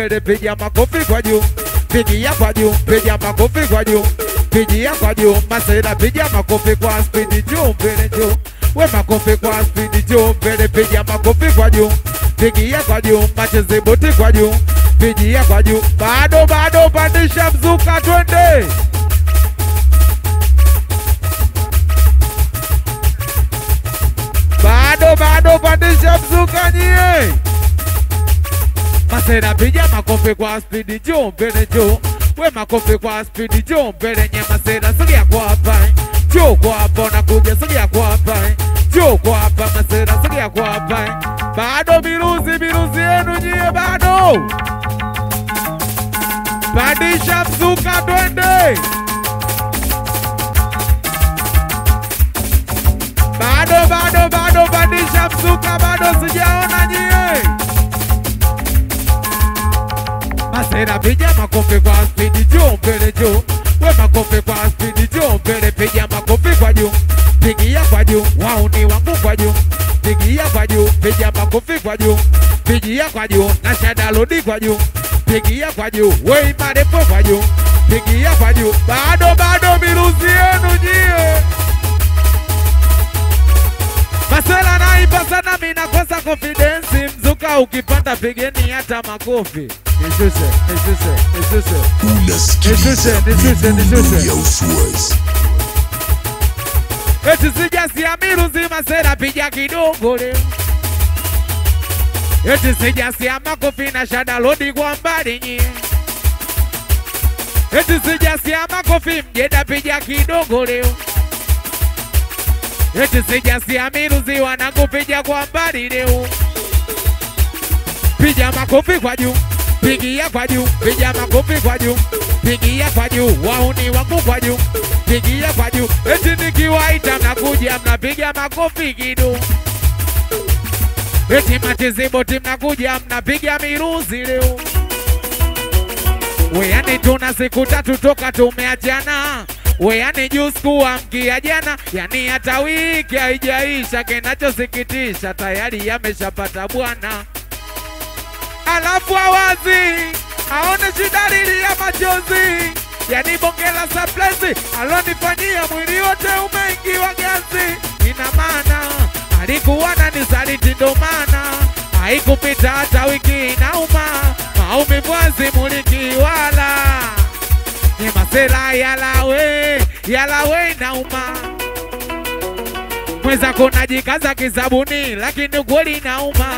mbele, piga makofi kwa juu, pigia kwa juu, piga makofi kwa juu, pigia kwa juu, masera piga makofi kwa spidi juu mbele juu, we makofi kwa spidi juu mbele, piga makofi kwa juu, pigia kwa juu, macheze boti kwa juu, pigia kwa juu, bado bado, pandisha mzuka, twende. bado bado, pandisha mzuka nyie. Masera piga makofi kwa spidi juu mbele juu, we makofi kwa spidi juu mbele nye masera, sogea kwa hapa juu kwa hapa, nakuja sogea kwa hapa juu kwa hapa, masera sogea kwa hapa. Bado miruzi miruzi yenu nyie, bado pandisha mzuka, twende. bado bado bado, pandisha mzuka, bado sijaona nyie. Masera piga makofi kwa spidi juu mbele juu, we makofi kwa spidi juu mbele, piga makofi kwa juu, pigia kwa juu, wauni wangu kwa juu, pigia kwa juu, piga makofi kwa juu, pigia kwa juu, na shada lodi kwa juu, pigia kwa juu, we marepo kwa juu, pigia kwa juu, bado bado, miruzi yenu nyie. Masela naiba sana, mimi nakosa confidence. Mzuka ukipanda pigeni hata makofi. Nishushe, nishushe, nishushe. Unasikiliza Nishushe, nishushe, midundo nishushe. ya Uswazi. Eti sijasiamini uzima sera piga kidogo leo. Eti sijasia makofi na shada lodi kwa mbali nyie. Eti sijasia makofi mjeda piga kidogo leo. Eti sijasia miruzi wanakupiga kwa mbali leo. Piga makofi kwa juu, pigia kwa juu, piga makofi kwa juu, pigia kwa juu, wauni wangu kwa juu, pigia kwa juu. Eti nikiwaita mnakuja mnapiga makofi kidogo. Eti matiziboti mnakuja mnapiga miruzi leo. Weyani tuna siku tatu toka tumeachana, weyani juu sikuamkia jana, yani hata wiki haijaisha. Kinachosikitisha tayari yameshapata bwana, alafu awazi aone dalili ya machozi, yani bonge la surprise alonifanyia mwili wote umeingiwa gazi. Ina maana alikuwa na nisaliti, ndo maana haikupita hata wiki inauma, maumivu azimuliki wala ni masela yalawe yalawe inauma mwenzako najikaza kisabuni, lakini ukweli inauma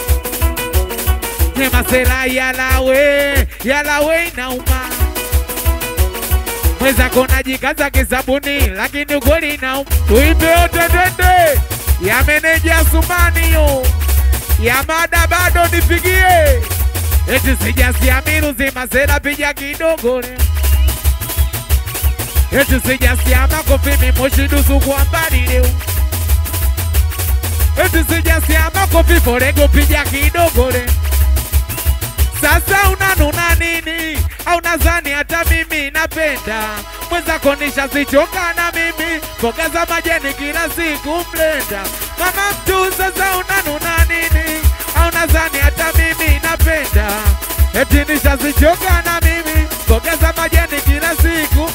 ni masela yalawe yalawe inauma mwenzako najikaza kisabuni, lakini ukweli inauma. Tuimbe yote twende, ya meneja Sumani yo ya mada bado nipigie, eti sijasiamini uzima sera piga kidogo leo eti sijasiama makofi mimoshi dusu kwa mbali leo eti sijasiama makofi forego piga kidogo leo sasa unanuna nini? Au nadhani hata mimi napenda mwenzako nishazichoka na mimi mboga za majani kila siku mlenda mama mtu. Sasa unanuna nini? Au nadhani hata mimi napenda eti nishazichoka na mimi mboga za majani kila siku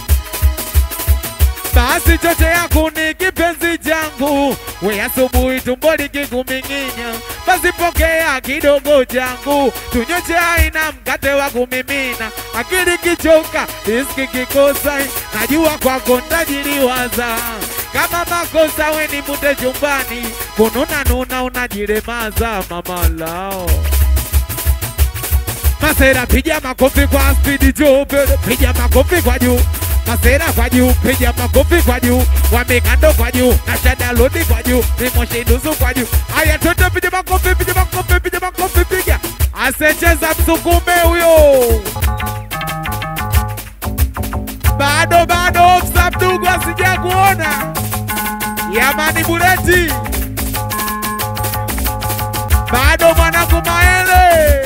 basi choche yako ni kipenzi changu, we asubuhi tumbo likikuming'inya, basi pokea kidogo changu, tunywe chai na mkate wa kumimina. Akili kichoka, riski kikosa, najua kwako ntajiliwaza kama makosa we ni mute chumbani, kununa nuna unajilemaza mama lao Masera piga makofi kwa spidi juu, piga makofi kwa juu. Masera kwa juu, piga makofi kwa juu. Wamekando kwa juu, na shada lodi kwa juu, Mimoshi nusu kwa juu. Haya toto, piga makofi, piga makofi, piga makofi, piga. Asecheza msukume huyo. Bado bado, ofsa mdogo asija kuona. Yamani Bureti. Bado mwanangu Maele.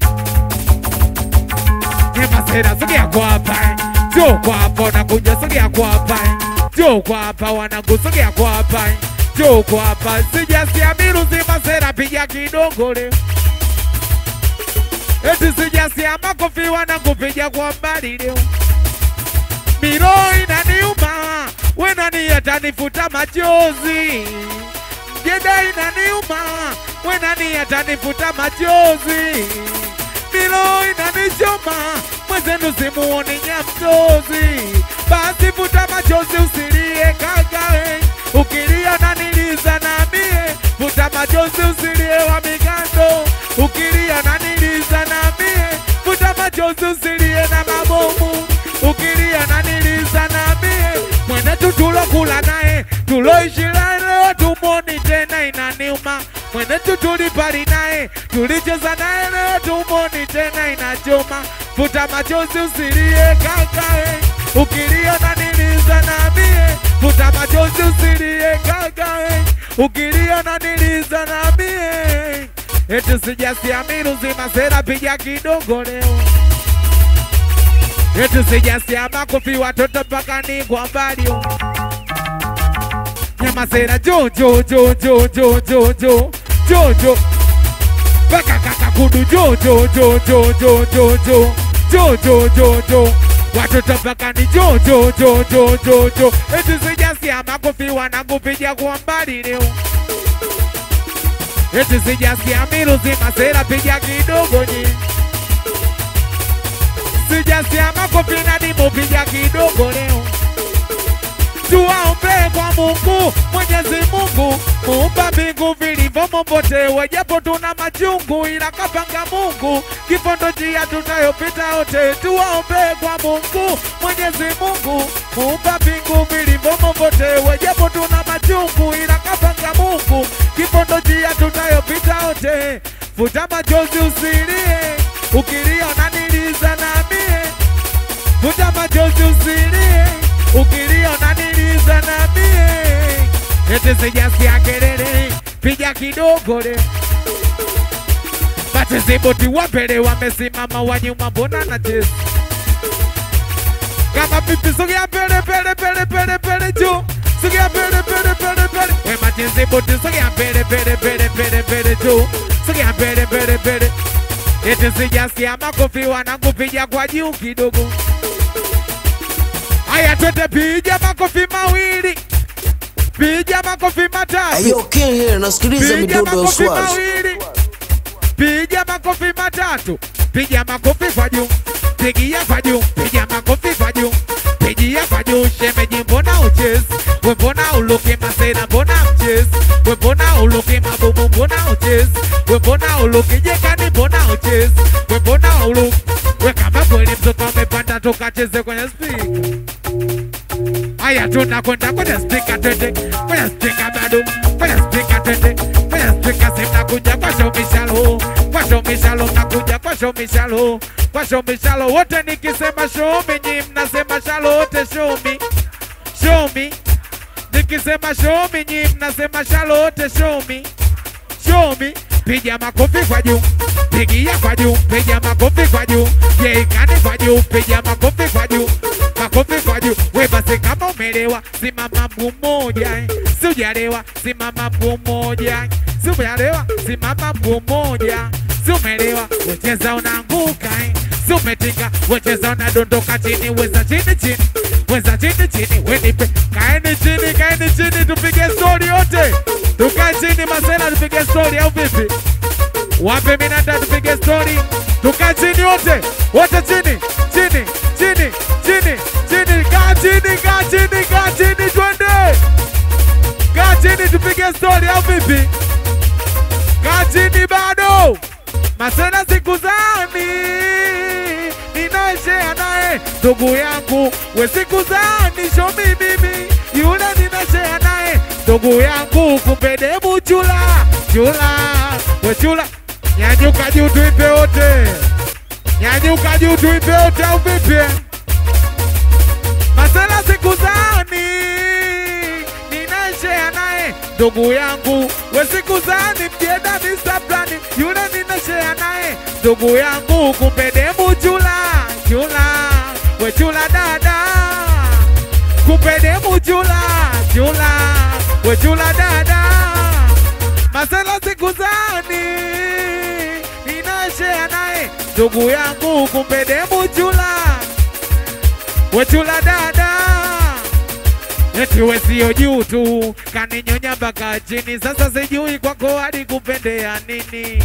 Ni masera sogea kwa hapa Njoo kwa hapa wanakuja sogea kwa hapa Njoo kwa hapa wanangu sogea kwa hapa Njoo kwa hapa sijasiamini uzima sera piga kidogo leo eti sijasia makofi wanakupiga kwa mbali leo miro inaniuma wenani atanifuta machozi jeda inaniuma wenani atanifuta machozi milo inanichoma mwenzenu simuoni nyamtozi basi futa machozi usilie kakae ukilia naniliza na mie futa machozi usilie wa migando ukilia naniliza na mie futa machozi usilie na mabomu ukilia naniliza na mie mwenetu tulokula naye tuloishi naye leo tumoni tena inaniuma mwenetu tulipali naye tulicheza naye leo tumoni tena inachoma futa machozi usilie kakae ukilia naniliza na mie futa machozi usilie kakae ukilia naniliza na mie eti sijasiamini uzima sera piga kidogo leo eti sijasia makofi watoto mpaka ni kwa mbali nyama sera jo jo jo jo jo jo jo jo jo mpaka kaka kudu jo jo jo jo jo jo jo jo jo jo jo watoto mpaka ni jo jo jo jo jo jo eti sijasia makofi wanakupiga kwa mbali leo eti sijasikia miruzi masera piga kidogo nyi sijasikia makofi na dimu piga kidogo leo tuwaombe kwa Mungu Mwenyezi Mungu muumba mbingu vilivyomo pote, japo tuna machungu, ila kapanga Mungu kifo ndo njia tunayopita wote. Tuwaombe kwa Mungu Mwenyezi Mungu muumba mbingu vilivyomo pote, japo tuna machungu, ila kapanga Mungu kifo ndo njia tunayopita wote. Futa machozi usilie, ukilia unaniliza na mie futa machozi usilie, ukilia unaniliza na mie. Eti sijasikia kelele, piga kidogo le. Matiziboti wa mbele wamesimama, wa nyuma mbona nacheza kama pipi? Sogea mbele mbele mbele mbele mbele juu, sogea mbele mbele mbele mbele. We matiziboti, sogea mbele mbele mbele mbele mbele juu, sogea mbele mbele mbele. Eti sijasikia makofi wanakupiga kwa juu kidogo. Haya, twende piga makofi mawili, piga makofi matatu, Ayo King here nasikiliza piga midundo ya makofi uswazi. mawili, piga makofi matatu, piga makofi kwa juu, pigia kwa juu, piga makofi kwa juu, pigia kwa juu. Shemeji, mbona uchezi? We mbona uluki masera, mbona mchezi? We mbona uluki mabubu, mbona uchezi? We mbona uluki jekani, mbona uchezi? We mbona uluki we kama kweli mtoto amepanda, tukacheze kwenye spika. Haya, tunakwenda kwenye spika, twende kwenye spika, bado kwenye spika, twende kwenye spika. Si mnakuja kwa show mishalo, kwa show mishalo, mnakuja kwa show mishalo, kwa show mishalo. Wote nikisema show me, nyi mnasema shalo, wote show me, show me. Nikisema show me, nyi mnasema shalo, wote show me, show me. Piga makofi kwa juu, pigia kwa juu, piga makofi kwa juu, yeikani kwa juu, piga makofi kwa juu, makofi kwa juu. We basi kama umelewa, simama mguu mmoja, eh. si hujalewa, simama mguu mmoja, si hujalewa, simama mguu mmoja, si umelewa, wecheza unaanguka, eh. si umetinga, wecheza unadondoka chini, weza chini chini, weza chini chini, wenipe, kaeni chini, kaeni chini, tupige stori yote, tukae chini masela, tupige stori au vipi? Wape minanda tupige stori, tukae chini wote, wote chini, chini, chini, chini, chini, kaa chini, kaa chini, kaa chini, twende, kaa chini, tupige stori au vipi? Kaa chini bado, masena siku zani ninaishea naye ndugu yangu, we siku zani shomi mimi yule ninashea naye ndugu yangu, kumbe demu chula chula, we chula, nyanyuka juu tuimbe wote, nyanyuka juu tuimbe wote au vipi? Masela siku zani ninashea naye ndugu yangu, we siku zani mjeda Mr. Plani yule ninashea naye ndugu yangu, kumbe demu chula chula, we chula dada, kumbe demu chula chula, we chula dada, masela siku zani ninashea naye ndugu yangu, kumbe demu chula, we chula dada, eti we sio juu tu, kaninyonya mpaka chini. Sasa sijui kwako hadi kupendea nini?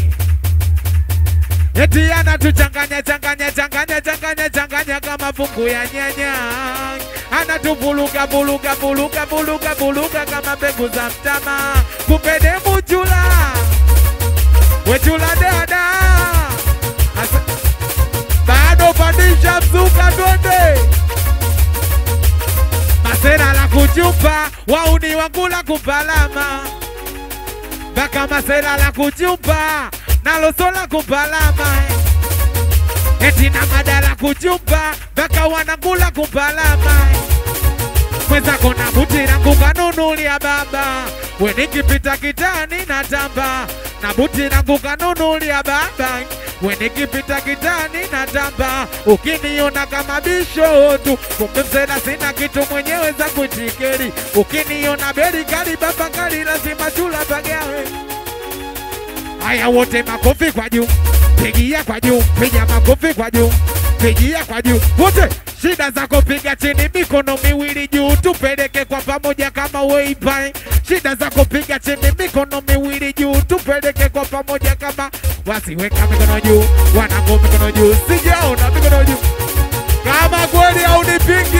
Eti anatuchanganya changanya changanya changanya changanya kama fungu ya nyanya, anatuvuluga vuluga vuluga vuluga vuluga kama mbegu za mtama. Kumbe demu chula, we chula dada, Asa, bado pandisha mzuka twende masera la kuchupa wauni wangu la kupalama mpaka masera la kuchupa naloso la kupalama eti na madala kuchupa mpaka wanangula kupalama mwenzako na buti langu kanunulia baba we nikipita kitani na tamba na buti langu kanunulia baba we nikipita kitani na tamba ukiniona kama bisho tu kumbe msela sina kitu mwenyewe za kutikeri ukiniona beri kali baba kali lazima chula pagawe Haya wote makofi kwa juu, pigia kwa juu, piga makofi kwa juu, pigia kwa juu wote. Shida zako piga chini, mikono miwili juu, tupeleke kwa pamoja kama weipai. Shida zako piga chini, mikono miwili juu, tupeleke kwa pamoja kama wasiweka mikono juu, wanangu mikono juu, sijaona mikono juu kama kweli haunipingi